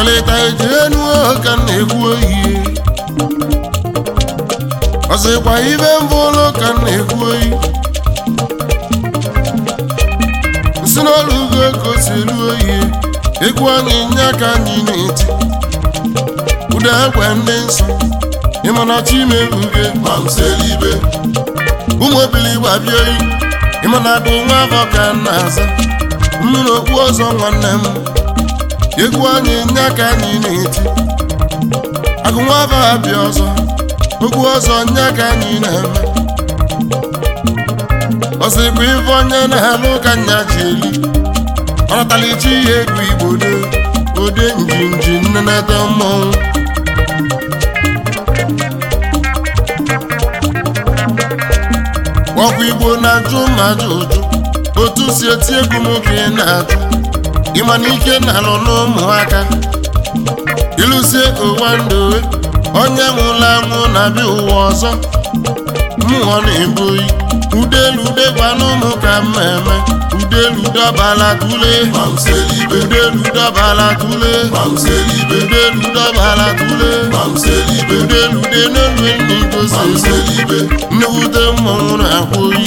ọchọlịta eji enu ka m na-ekwu oyi ọsịkwa ibe mbụ ụlọ ka m na-ekwu oyi si n'ọrụ ugo ka o si elu oyi egwu anyị nye aka anyị na-eti ụda egwe ndị nsọ ịmana chimebuge ma m selibe ụmụ obili gbabie oyi ịmana bụ nwa afọ ka m na-aza mmiri okpu ọzọ nwanne m egwu anyị nye aka anyị na-eti agụ nwa afọ abịa ọzọ okwu ọzọ nye aka anyị na-eme ọsịkwa ife onye na-alụ ka nya ji eli ọ natalichi ihe egwu igbo do ode njinji nnenete mmọnwụ ọkwa igbo na-ajụ mmadụ ụjụ otu si eti egwu m ka ị na-ajụ ịma na ike na-alụ n'ụmụaka ịlụzie ụwa ndowe onye nwụrụ anwụ na-abịa ụwa ọzọ mmụọ na-ebu oyi udelu degwa n'ụmụ ka mmemme udelu dọbala tule udelu dọbala tule udelu dọbala tule udelu de n'elu enyi gosi nnewute mmọnwụ na-akwa oyi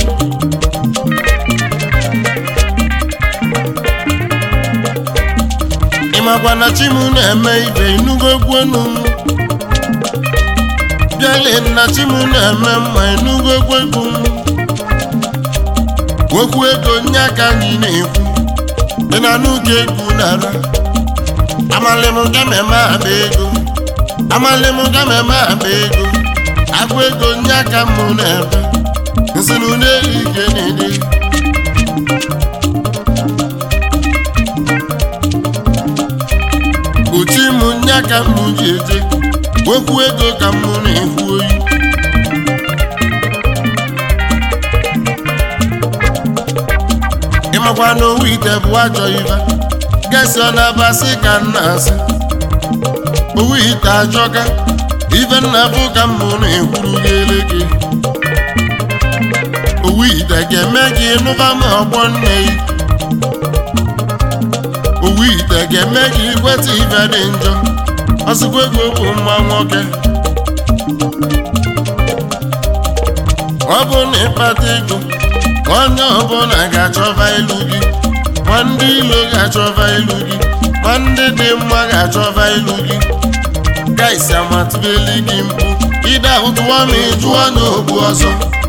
ịmakwa na chi m na-eme ibe inugo egwenu m bịale na chi m na-eme mma inugo egwegwu m okwu ego nye aka anyị na-ekwu dị na n'oge egwu nara amalịm gameme akpa ego amalịm gameme akpa ego agụ ego nye aka m na-ebe nsinu n'elu ike na-ede uchi m nye aka m ji eje okwu ego ka m na-ekwu oyi ịmakwa na owu ite bụ ajọ ibe gesi ọ na-abasị ka m na-asị owu ite ajọka ife nna bụ ka m na-ekwuru gị eleke owu ite ga-eme gị nụba ma ọgbọ nne gị owu ite ga-eme gị ikweta ife dị njọ ọsịkwa ego bụ mma nwoke ọ bụ na ịkpata ego onye ọbụla ga-achọba ilu gị ma ndị ilo ga-achọba ilu gị ma ndị dị mma ga-achọba ilu gị gaisi amatụbeli gị mkpu ide ahụtụwa ma ịjụọ n'ogbu ọzọ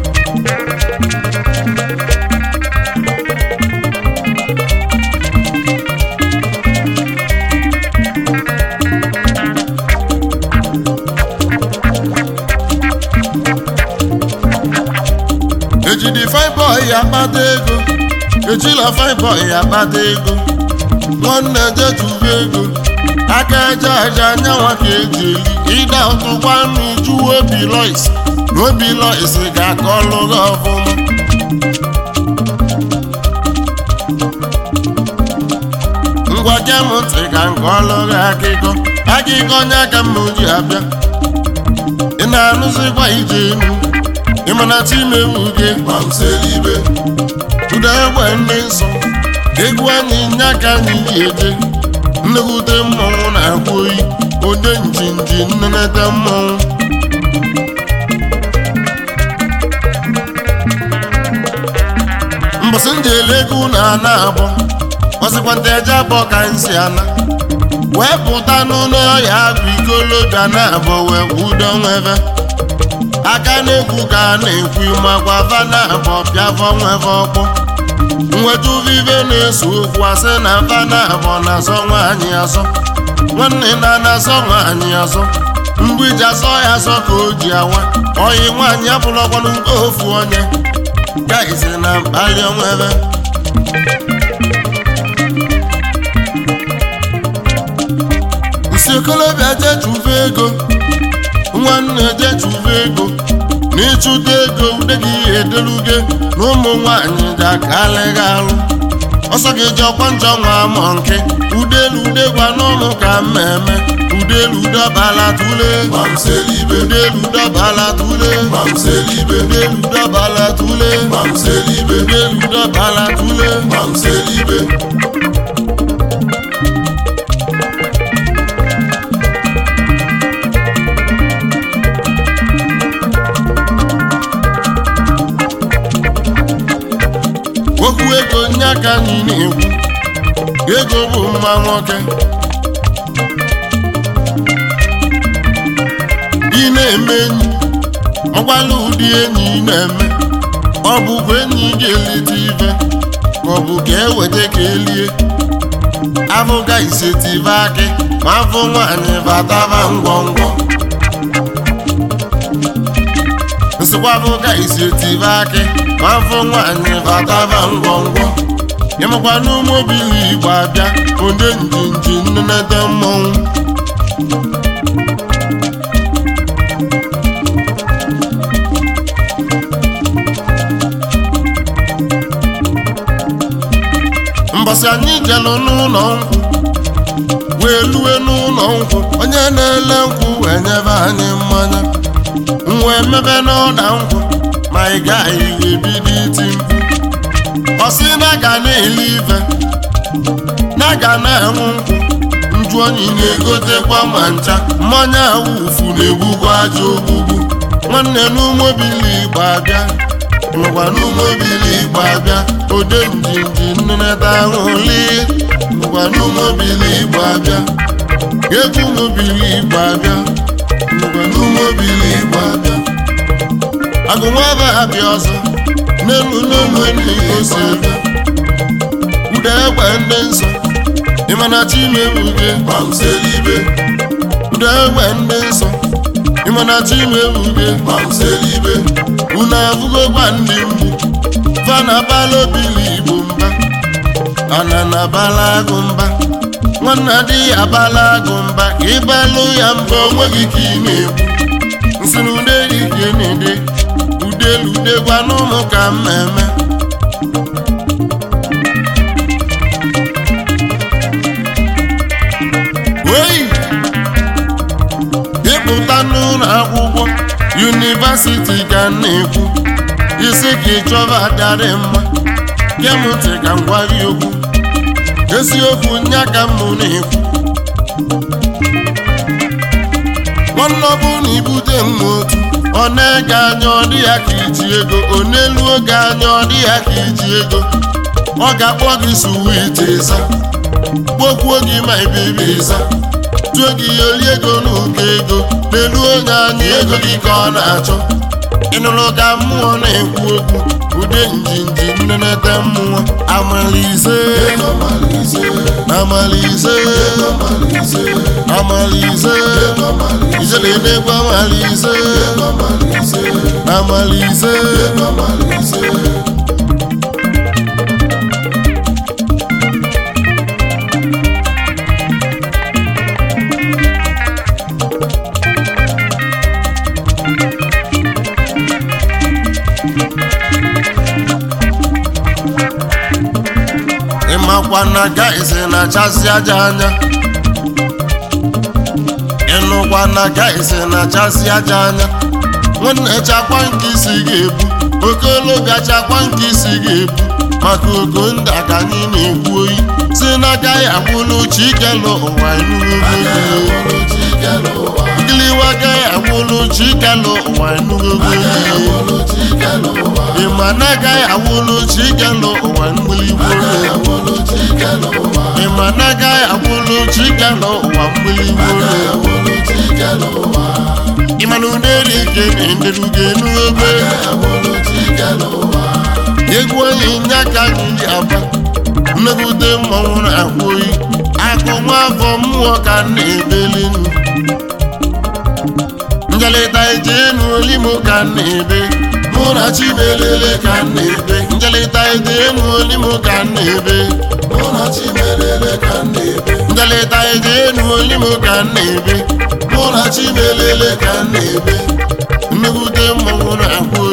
ejidi fine boy akpata ego ejila fine boy akpata ego nwanne jetuba ego aka eje aja anyanwa ka eji eli ịda ụtụkwa mmiju obi lois na obi lois ga-aka ọlụ gị ọfụma ngwa gee m ntị ka nke ọlụ gị akịkọ akịkọ onye aka m ji abịa ị na-anụzikwa ije enu ịmana chimewu gị gbamselibe ụda egbe ndị nsọ egwu anyị nye aka anyị ji eje nnekwute mmọnwụ na-akwa oyi ode njinji nnenete mmọnwụ mbọsị ndị elego na ana abụọ ọsịkwa ndị eje abụọ ka nsi ana wee pụta n'ụlọ ọhịa agụ ikolobịa na abụọ wee kwudo nwebe aka na-ekwu ka a na-ekwu makwa vana abụ bịavọ nweve ọkpọ nweta uvive na-eso okwu asị na vana abụ na-azọ nwaanyị azọ nwanne na na-azọ nwaanyị azọ mgbiji azọ ya azọ ka o ji awa oyi nwaanyị abụlọkwanụ nke ofu onye gaizi na mkpali onwebe nsi okolobịa jechuve ego nwanne jechuve ego na ịchụta ego ude gị edeluge na ụmụ nwanyị ga-akalịghị alụ ọsọ gị ji ọkwa njọ nwa amọ nke udelu ude gwa n'ụmụ ka mmemme udelu dọbala tule Mamselibe, udelu dọbala tule Mamselibe, udelu dọbala tule Mamselibe, udelu dọbala tule Mamselibe, ego bụ mma nwoke ị na-eme enyi ọgwala ụdị enyi ị na-eme ọ bụkwa enyi ga-elite ife ka ọ bụ ka eweta ka elie afụga isetive akị ma afụ nwaanyị bataba ngwọngwọ nsịkwa afụga isetive akị ma afụ nwaanyị bataba ngwọngwọ ịmakwa n'ụmụbili igbo abịa onye njinji nnenete mmọnwụ mbọsị anyị jelụ n'ụlọ nkwụ wee lue n'ụlọ nkwụ onye na-ele nkwụ wee nyebe anyị mmanya nwa emebe n'ọda nkwụ ma ị gaghị ebido iti mkpu ọ sị na ga na-ele ife na ga na-enwu nkwụ nju onyi na-egotekwa ma ncha mmanya awufu na-egbukwa aja ogbugbu nwanne n'ụmụbili igbo abịa nwekwa n'ụmụbili igbo abịa ode njinji nneneta ahụli nwekwa n'ụmụbili igbo abịa egwu ụmụbili igbo abịa nwekwa n'ụmụbili igbo abịa agụnwaba abịa ọzọ n'elu n'elu enyi si ebe ude egbe ndị nsọ ịmana chimebuge Gbamselibe, ude egbe ndị nsọ ịmana chimebuge gbamselibe, unu afụgokwa ndị mgbu vanabala obili igbo mba anana bala agụ mba nwanna dị ya bala agụ mba ka ịbalụ ya mba onweghị ka ị na-egbu nsị na ude gị ka ị na-ede udelu udegwa n'ụmụ ka mmemme oyi ịpụta n'ụlọ akwụkwọ yunivasiti ka m na-ekwu isi ka ịchọba adịarị mma kemụntị ka m gwa gị okwu eziokwu nya ka m na-ekwu nwanne ọ bụrụ na ibute m otu ọ na-ege anya ọ dị ya ka iji ego ọ n'elu oge anya ọ dị ya ka iji ego ọ ga-akpọ gị suwiti ịza kpokwuo gị ma ibibi ịza tụọ gị oli ego n'ụkọ ego n'elu onye anya ego gị ka ọ na-achọ ịnụrụ ka mmụọ na-ekwu okwu ude njinji nnenete mmụọ amalize ego malize, amalize ego malize, amalize ego malize, ijeledekwa amalize ego malize, amalize ego malize. ịmakwa na gaịsị na-achasị aja anya ịnụkwa na gaịsị na-achasị aja anya nwanne chakwa nke isi ga-ebu okolobịa chakwa nke isi ga-ebu maka ogo ndị ka anyị na-ekwu oyi si n'aka ya gwụlụ chikelu ụwa enugogo giliwa gaghị agwụlụ chikelu ụwa enugogo ịma na agaghị agwụlụ chikelu ụwa mgbiligbo ịma na agaghị agwụlụ chikelu ụwa mgbiligbo ịma na uneri ike na-enderugo enugogo egwu onye nye aka anyị ji aba mmegide mmọnwụ na-akwụ oyi akụ nwa afọ mmụọ ka m na-ebeli nnu njelịta ije enu olimo ka m na-ebe mụ na chimelele ka m na-ebe njelịta ije enu olimo ka m na-ebe njelịta ije enu olimo ka m na-ebe mụ na chimelele ka m na-ebe mmegide mmọnwụ na-akwụ